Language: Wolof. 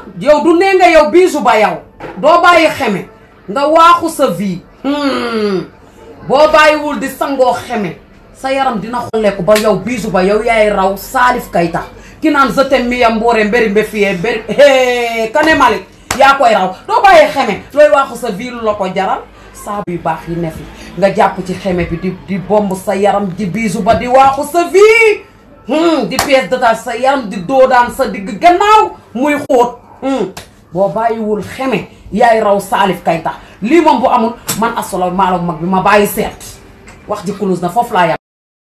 yow du nee nga yow biisu ba yow doo bàyyi xeme nga waaxu sa vie boo bàyyiwul di sangoo xeme sa yaram dina xolleeku ba yow biisu ba yow yaay raw Salif Keita ki naan je t'aime miya mboore mbéri mbe fiyee mbéri kane Malick yaa koy raw doo bàyyi xeme looy waaxu sa vie lu la ko jaral saabu yu baax yi ne fi nga jàpp ci xeme bi di di bomb sa yaram di biisu ba di waaxu sa vie di pièce détache sa yaram di doodaan sa digg gannaaw muy xóot boo bàyyiwul xeme yaay raw Salif Keita lii moom bu amul man asolo maalo mag bi ma bàyyi seet wax ji kulus na foofu laa yam